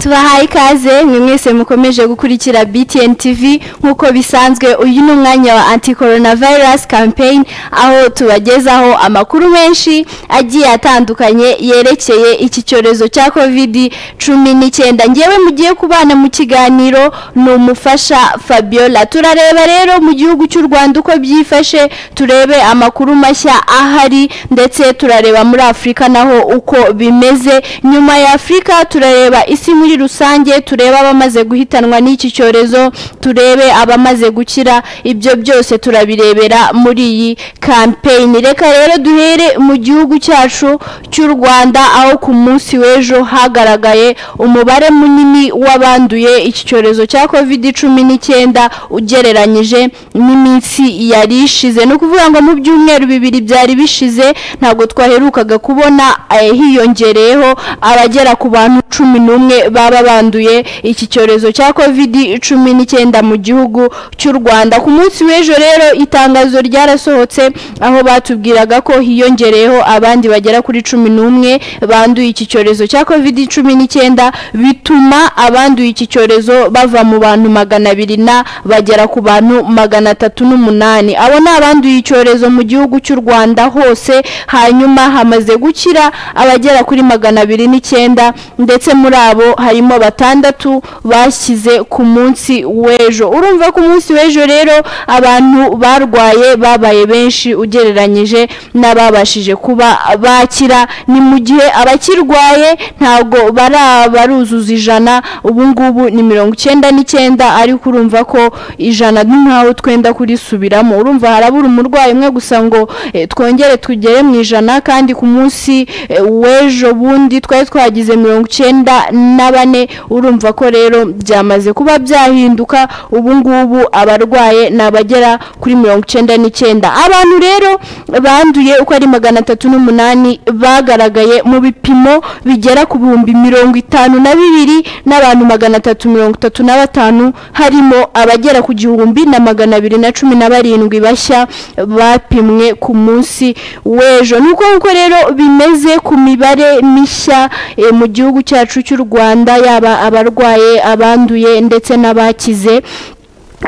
tubahaye ikaze ni mwese mukomeje gukurikira BTN TV nk'uko bisanzwe uyu ni umwanya wa anti coronavirus campaign aho tubagezaho amakuru menshi agiye atandukanye yerekeye iki cyorezo cya covid cumi n'icyenda ngewe mugiye kubana mu kiganiro ni umufasha fabiola turareba rero mu gihugu cy'u rwanda uko byifashe turebe amakuru mashya ahari ndetse turareba muri afurika naho uko bimeze nyuma ya afurika turareba isi muri rusange turebe abamaze guhitanwa n'iki cyorezo turebe abamaze gukira ibyo byose turabirebera muri iyi kampeyini reka rero duhere mu gihugu cyacu cy'u rwanda aho ku munsi w'ejo hagaragaye umubare munini w'abanduye iki cyorezo cya covid cumi n'icyenda ugereranyije n'iminsi yari ishize ni ukuvuga ngo mu byumweru bibiri byari bishize ntabwo twaherukaga kubona eh, hiyongereyeho abagera ku bantu cumi n'umwe baba banduye iki cyorezo cya covid cumi n'icyenda mu gihugu cy'u rwanda ku munsi w'ejo rero itangazo ryarasohotse aho batubwiraga ko hiyongereyeho abandi bagera kuri cumi n'umwe banduye iki cyorezo cya covid cumi n'icyenda bituma abanduye iki cyorezo bava mu bantu magana abiri na bagera ku bantu magana atatu n'umunani abo ni abanduye icyorezo mu gihugu cy'u rwanda hose hanyuma hamaze gukira abagera kuri magana abiri n'icyenda ndetse muri abo harimo batandatu bashyize ku munsi w'ejo urumva ku munsi w'ejo rero abantu barwaye babaye benshi ugereranyije n'ababashije kuba bakira ni mu gihe abakirwaye ntabwo barabaruzuza ijana ubu ngubu ni mirongo icyenda n'icyenda ariko urumva ko ijana ni nkaho twenda kurisubiramo urumva harabura umurwayi umwe gusa ngo eh, twongere tugere mu ijana kandi ku munsi eh, w'ejo bundi twari twagize mirongo icyenda na bane urumva ko rero byamaze kuba byahinduka ubu ngubu abarwaye ni abagera kuri mirongo icyenda n'icyenda abantu rero banduye uko ari magana atatu n'umunani bagaragaye mu bipimo bigera ku bihumbi mirongo itanu na bibiri n'abantu magana atatu mirongo itatu na batanu harimo abagera ku gihumbi na magana abiri na cumi na barindwi bashya bapimwe ku munsi w'ejo ni uko nguko rero bimeze ku mibare mishya eh, mu gihugu cyacu cy'u rwanda yaba abarwaye abanduye ndetse n'abakize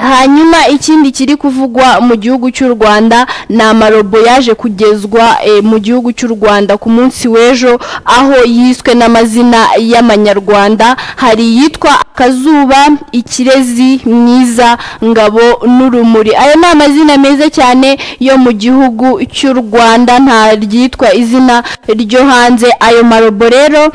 hanyuma ikindi kiri kuvugwa mu gihugu cy'u rwanda ni amarobo yaje kugezwa eh, mu gihugu cy'u rwanda ku munsi w'ejo aho yiswe n'amazina y'amanyarwanda hari iyitwa akazuba ikirezi mwiza ngabo n'urumuri ayo ni amazina meza cyane yo mu gihugu cy'u rwanda nta ryitwa izina ryo hanze ayo marobo rero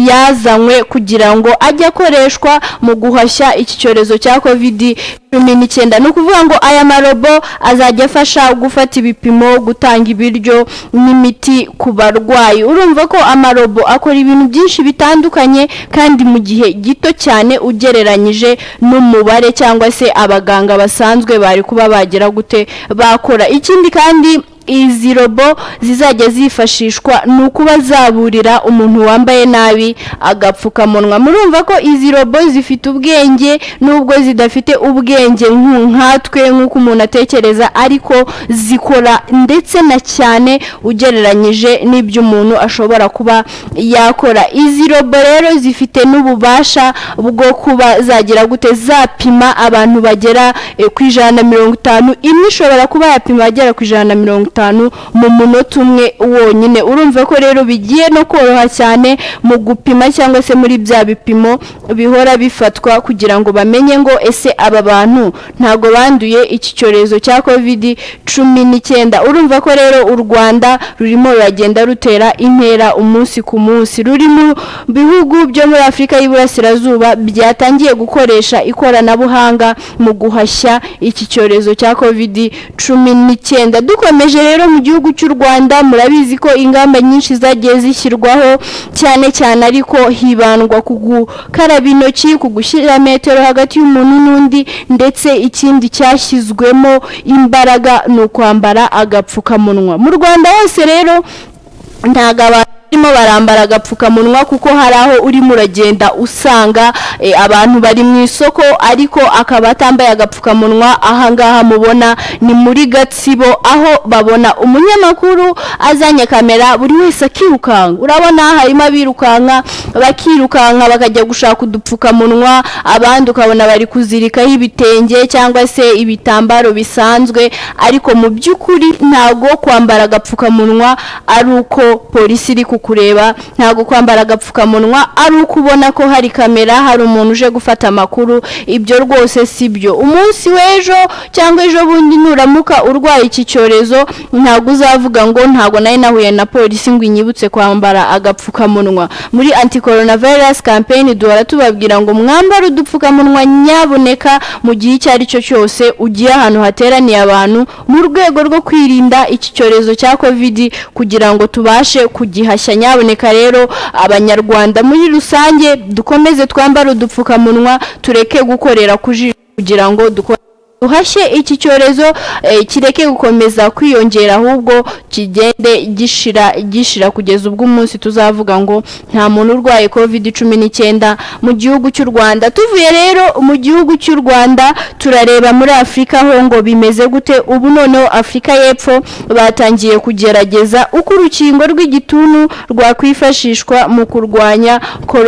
yazanywe kugira ngo ajye akoreshwa mu guhashya iki cyorezo cya kovidi cumi n'icyenda ni ukuvuga ngo aya marobo azajya afasha gufata ibipimo gutanga ibiryo n'imiti ku barwayi urumva ko amarobo akora ibintu byinshi bitandukanye kandi mu gihe gito cyane ugereranyije n'umubare cyangwa se abaganga basanzwe bari kuba bagera gute bakora ikindi kandi izi robo zizajya zifashishwa ni ukuba zaburira umuntu wambaye nabi agapfukamunwa murumva ko izi robo zifite ubwenge nubwo zidafite ubwenge nkatwe nk'uko umuntu atekereza ariko zikora ndetse na cyane ugereranyije n'ibyo umuntu ashobora kuba yakora izi robo rero zifite n'ububasha bwo kuba zagira gute zapima abantu bagera eh, ku ijana na mirongo itanu imwe ishobora kuba yapima abagera ku ijana na mirongo itanu itanu mu munota umwe wonyine urumva ko rero bigiye no koroha cyane mu gupima cyangwa se muri bya bipimo bihora bifatwa kugira ngo bamenye ngo ese aba bantu ntabwo banduye iki cyorezo cya kovidi cumi n'icyenda urumva ko rero u rwanda rurimo ruragenda rutera intera umunsi ku munsi ruri mu bihugu byo muri afurika y'iburasirazuba byatangiye gukoresha ikoranabuhanga mu guhashya iki cyorezo cya kovidi cumi n'icyenda dukomeje rero mu gihugu cy'u rwanda murabizi ko ingamba nyinshi zagiye zishyirwaho cyane cyane ariko hibandwa ku gukaraba intoki ku gushyira metero hagati y'umuntu n'undi ndetse ikindi cyashyizwemo imbaraga ni ukwambara agapfukamunwa mu rwanda hose rero ntabwo abantu barimo barambara agapfukamunwa kuko hari aho urimo uragenda usanga eh, abantu bari mu isoko ariko akaba atambaye agapfukamunwa ahangaha mubona ni muri gatsibo aho babona umunyamakuru azanye kamera buri wese akirukanka urabona harimo abirukanka bakirukanka bakajya gushaka udupfukamunwa abandi ukabona bari kuzirikaho ibitenge cyangwa se ibitambaro bisanzwe ariko mu by'ukuri ntabwo kwambara agapfukamunwa ari uko polisi iri kukureba ntabwo kwambara agapfukamunwa ari uko ubona ko hari kamera hari umuntu uje gufata amakuru ibyo rwose si byo umunsi w'ejo cyangwa ejo bundi nuramuka urwaye iki cyorezo ntabwo uzavuga ngo ntabwo nari nahuye na polisi ngo inyibutse kwambara agapfukamunwa muri anti coronavirus campaign duhora tubabwira ngo mwambare udupfukamunwa nyaboneka mu gihe icyo ari cyo cyose ugiye ahantu hateraniye abantu mu rwego rwo kwirinda iki cyorezo cya covid kugira ngo tubashe kugihashya nyaboneka rero abanyarwanda muri rusange dukomeze twambare udupfukamunwa tureke gukorera ku jisho kugira ngo dukore duhashye iki cyorezo eh, kireke gukomeza kwiyongera ahubwo kigende gishira gishira kugeza ubwo umunsi tuzavuga ngo nta muntu urwaye covid cumi n'icyenda mu gihugu cy'u rwanda tuvuye rero mu gihugu cy'u rwanda turareba muri afurika ho ngo bimeze gute ubu noneho afurika y'epfo batangiye kugerageza uko urukingo rw'igituntu rwakwifashishwa mu kurwanya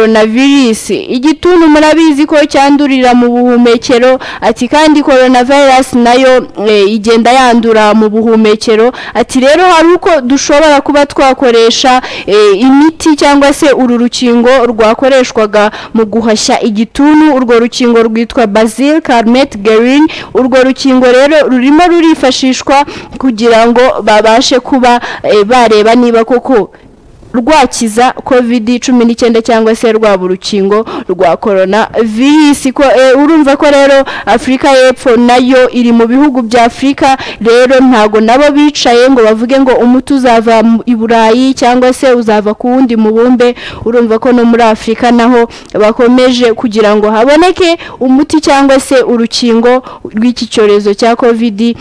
koronavirisi igituntu murabizi ko cyandurira mu buhumekero ati kandi korona virus nayo e, igenda yandura mu buhumekero ati rero hari uko dushobora kuba twakoresha e, imiti cyangwa se uru rukingo rwakoreshwaga mu guhashya igituntu urwo rukingo rwitwa Basil Carmet Guerin urwo rukingo rero rurimo rurifashishwa kugira ngo babashe kuba e, bareba niba koko rwakiza covid cumi n'icyenda cyangwa se rwaba urukingo rwa korona virisi ko eh, urumva ko rero afurika y'epfo nayo iri mu bihugu bya afurika rero ntago nabo bicaye ngo bavuge ngo umuti uzava mu- i burayi cyangwa se uzava ku wundi mubumbe urumva ko no muri afurika naho bakomeje kugira ngo haboneke umuti cyangwa se urukingo rw'iki cyorezo cya covid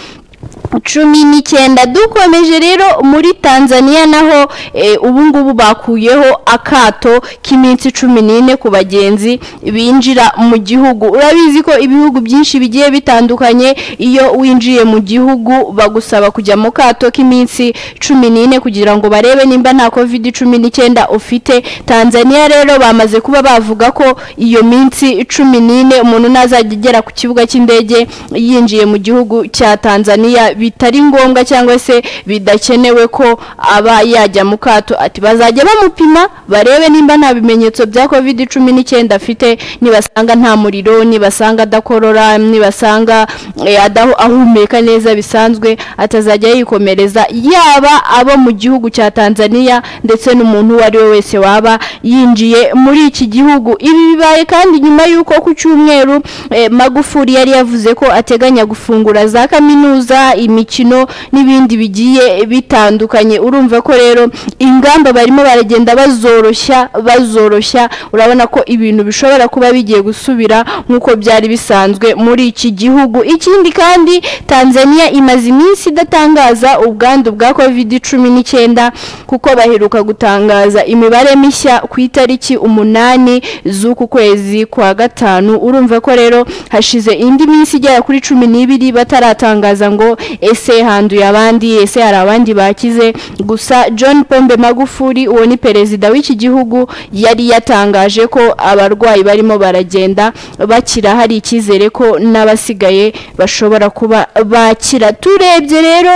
cumi n'icyenda dukomeje rero muri tanzania naho eh, ubu ngubu bakuyeho akato k'iminsi cumi n'ine ku bagenzi binjira mu gihugu urabizi ko ibihugu byinshi bigiye bitandukanye iyo winjiye mu gihugu bagusaba kujya mu kato k'iminsi cumi n'ine kugira ngo barebe nimba nta covid cumi n'icyenda ufite tanzania rero bamaze kuba bavuga ko iyo minsi cumi n'ine umuntu ntazajya agera ku kibuga cy'indege yinjiye mu gihugu cya tanzania bitari ngombwa cyangwa se bidakenewe ko aba yajya mu kato ati bazajya bamupima barebe nimba nta bimenyetso bya covid cumi n'icyenda afite nibasanga nta muriro nibasanga adakorora nibasanga eh, adahu- ahumeka neza bisanzwe atazajya yikomereza yaba abo mu gihugu cya tanzania ndetse n'umuntu uwo ari we wese waba yinjiye muri iki gihugu ibi bibaye kandi nyuma y'uko ku cyumweru eh, magufuli yari yavuze ko ateganya gufungura za kaminuza imikino n'ibindi bigiye bitandukanye urumva ko rero ingamba barimo baragenda bazoroshya bazoroshya urabona ko ibintu bishobora kuba bigiye gusubira nk'uko byari bisanzwe muri iki gihugu ikindi kandi tanzania imaze iminsi idatangaza ubwandu bwa covid cumi n'icyenda kuko baheruka gutangaza imibare mishya ku itariki umunani z'uku kwezi kwa gatanu urumva ko rero hashize indi minsi igera kuri cumi n'ibiri bataratangaza ngo ese handuye abandi ese hari abandi bakize gusa john pombe magufuli uwo ni perezida w'iki gihugu yari yatangaje ko abarwayi barimo baragenda bakira hari icyizere ko n'abasigaye bashobora kuba bakira turebye rero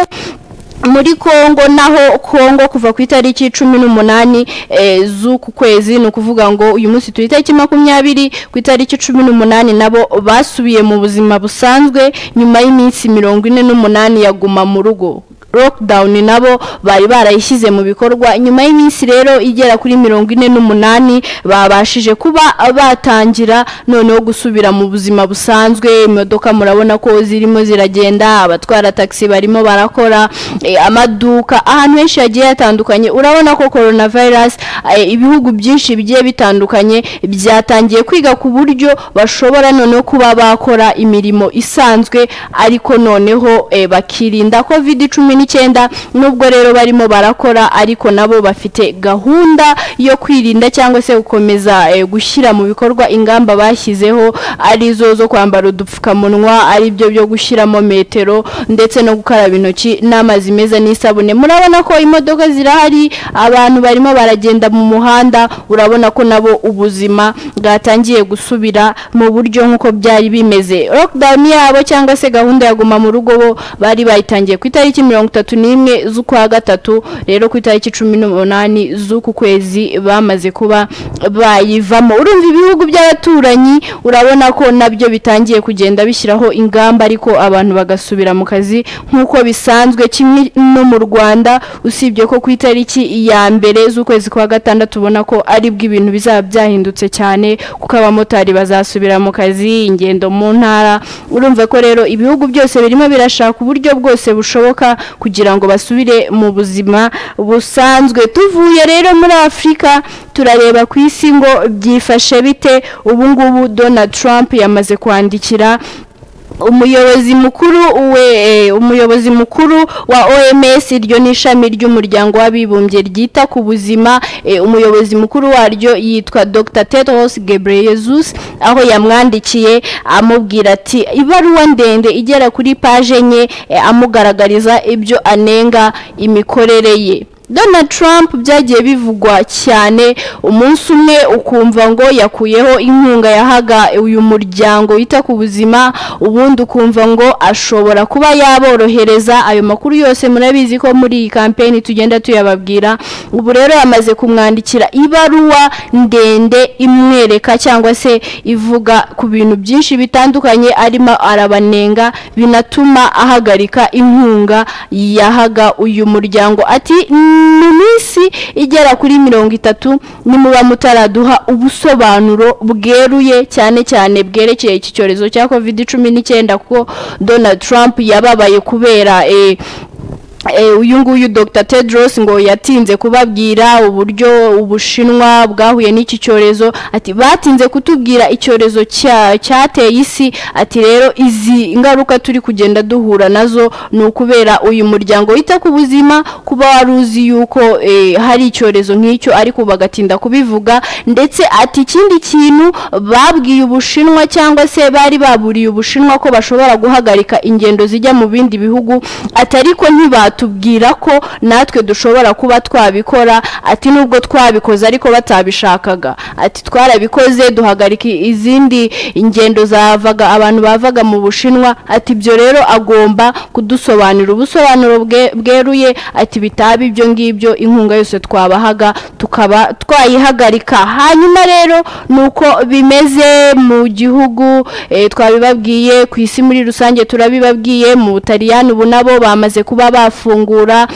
muri kongo naho kongo kuva ku itariki cumi n'umunani eh, z'uku kwezi ni ukuvuga ngo uyu munsi turi itariki makumyabiri ku itariki cumi n'umunani nabo basubiye mu buzima busanzwe nyuma y'iminsi mirongo ine n'umunani yaguma mu rugo lockdown nabo bari barayishyize mu bikorwa nyuma y'iminsi rero igera kuri mirongo ine n'umunani babashije kuba batangira noneho gusubira mu buzima busanzwe imodoka murabona ko zirimo ziragenda abatwara taxi barimo barakora eh, amaduka ahantu henshi hagiye hatandukanye urabona ko coronavirus eh, ibihugu byinshi bigiye bitandukanye byatangiye kwiga ku buryo bashobora noneho kuba bakora imirimo isanzwe ariko noneho eh, bakirinda covid cumi n'icyenda nubwo rero barimo barakora ariko nabo bafite gahunda yo kwirinda cyangwa se gukomeza eh, gushyira mu bikorwa ingamba bashyizeho arizo zo kwambara udupfukamunwa ari byo byo gushyiramo metero ndetse no gukaraba intoki n'amazi meza n'isabune murabona ko imodoka zirahari abantu barimo baragenda mu muhanda urabona ko nabo ubuzima bwatangiye gusubira mu buryo nk'uko byari bimeze lockdown yabo cyangwa se gahunda ya guma mu rugo bo bari bayitangiye ku itariki mirongo itatu n'imwe z'ukwa gatatu rero ku itariki cumi n'umunani z'uku kwezi bamaze kuba bayivamo urumva ibihugu by'abaturanyi urabona ko nabyo bitangiye kugenda bishyiraho ingamba ariko abantu bagasubira mu kazi nk'uko bisanzwe kimwe no mu rwanda usibye ko ku itariki ya mbere z'ukwezi kwa gatandatu ubona ko ari bwo ibintu bizaba byahindutse cyane kuko abamotari bazasubira mu kazi ingendo mu ntara urumva ko rero ibihugu byose birimo birashaka uburyo bwose bushoboka kugira ngo basubire mu buzima busanzwe tuvuye rero muri afurika turareba ku isi ngo byifashe bite ubu ngubu donald trump yamaze kwandikira umuyobozi mukuru we umuyobozi mukuru wa OMS iryo ni ishami ry'umuryango w'abibumbye ryita ku buzima e, umuyobozi mukuru waryo yitwa Dr. Tedros Ghebreyesus aho yamwandikiye amubwira ati ibaruwa ndende igera kuri page enye e, amugaragariza ibyo anenga imikorere ye Donald Trump byagiye bivugwa cyane umunsi umwe ukumva ngo yakuyeho inkunga yahaga uyu muryango wita ku buzima ubundi ukumva ngo ashobora kuba yaborohereza ayo makuru yose murabizi ko muri iyi kampeni tugenda tuyababwira ubu rero yamaze kumwandikira ibaruwa ndende imwereka cyangwa se ivuga ku bintu byinshi bitandukanye arimo arabanenga binatuma ahagarika inkunga yahaga uyu muryango ati mu minsi igera kuri mirongo itatu nimuba mutaraduha ubusobanuro bweruye cyane cyane bwerekeye iki cyorezo cya covid cumi n'icyenda kuko donald trump yababaye kubera uyu nguyu dr tedros ngo yatinze kubabwira uburyo ubushinwa bwahuye n'iki cyorezo ati batinze kutubwira icyorezo cyateye isi ati rero izi ngaruka turi kugenda duhura nazo ni ukubera uyu muryango wita ku buzima kuba wari uzi yuko hari icyorezo nk'icyo ariko bagatinda kubivuga ndetse ati ikindi kintu babwiye ubushinwa cyangwa se bari baburiye ubushinwa ko bashobora guhagarika ingendo zijya mu bindi bihugu ati ariko ntibatu batubwira ko natwe dushobora kuba twabikora ati nubwo twabikoze ariko batabishakaga ati twarabikoze duhagarika izindi ingendo zavaga abantu bavaga mu bushinwa ati ibyo rero agomba kudusobanurira ubusobanuro bweruye ati bitaba ibyo ngibyo inkunga yose twabahaga tukaba twayihagarika hanyuma rero ni uko bimeze mu gihugu twabibabwiye ku isi muri rusange turabibabwiye mu butaliyani ubu nabo bamaze kuba bafite bafungura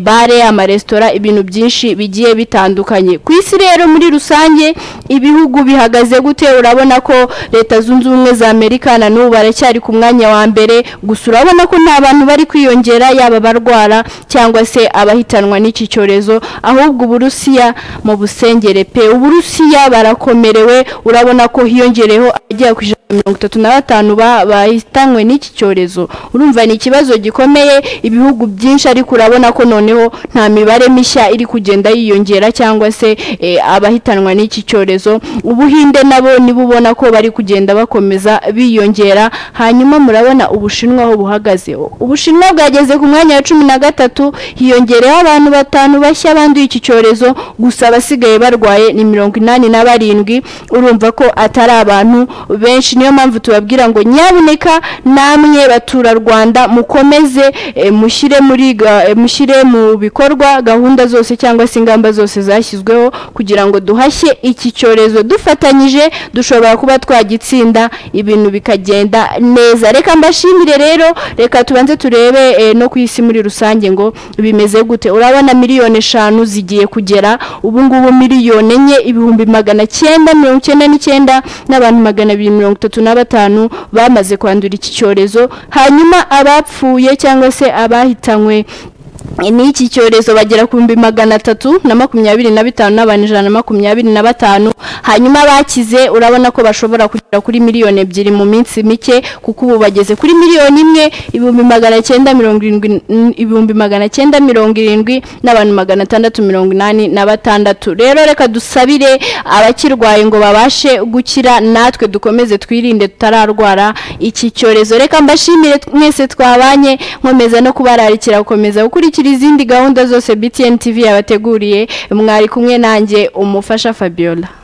bare amaresitora ibintu byinshi bigiye bitandukanye ku isi rero muri rusange ibihugu bihagaze gute urabona ko leta zunze ubumwe za amerika na n'ubu baracyari ku mwanya wa mbere gusa urabona ko nta bantu bari kwiyongera yaba abarwara cyangwa se abahitanwa n'iki cyorezo ahubwo uburusiya mu busengere pe uburusiya barakomerewe urabona ko hiyongereho agera ku ijana mirongo itatu na batanu bahitanywe n'iki cyorezo urumva ni ikibazo gikomeye ibihugu byinshi ariko urabona ko noneho nta mibare mishya iri kugenda yiyongera cyangwa se abahitanwa n'iki cyorezo ubuhinde nabo nibo ubona ko bari kugenda bakomeza biyongera hanyuma murabona ubushinwa aho buhagaze ubushinwa bwageze ku mwanya wa cumi na gatatu hiyongereho abantu batanu bashya banduye iki cyorezo gusa abasigaye barwaye ni mirongo inani na barindwi urumva ko atari abantu benshi niyo mpamvu tubabwira ngo nyabuneka namwe baturarwanda mukomeze mushyire muri mushyire mu bikorwa gahunda zose cyangwa se ingamba zose zashyizweho kugira ngo duhashye iki cyorezo dufatanyije dushobora kuba twagitsinda ibintu bikagenda neza reka mbashimire rero reka tubanze turebe no ku isi muri rusange ngo bimeze gute urabona miliyoni eshanu zigiye kugera ubu ngubu miliyoni enye ibihumbi magana cyenda mirongo icyenda n'icyenda n'abantu magana abiri mirongo itatu na batanu bamaze kwandura iki cyorezo hanyuma abapfuye cyangwa se abahitanywe n'iki cyorezo bagera ku bihumbi magana atatu na makumyabiri na bitanu n'abantu ijana na makumyabiri na batanu hanyuma bakize urabona ko bashobora kujya kuri miliyoni ebyiri mu minsi mike kuko ubu bageze kuri miliyoni imwe ibihumbi magana cyenda mirongo irindwi n- ibihumbi magana cyenda mirongo irindwi n'abantu magana atandatu mirongo inani na batandatu rero reka dusabire abakirwaye ngo babashe gukira natwe dukomeze twirinde tutararwara iki cyorezo reka mbashimire mwese twabanye nkomeza no kubararikira gukomeza gukurikira izindi gahunda zose btn tv yabateguriye mwari kumwe nanjye umufasha fabiola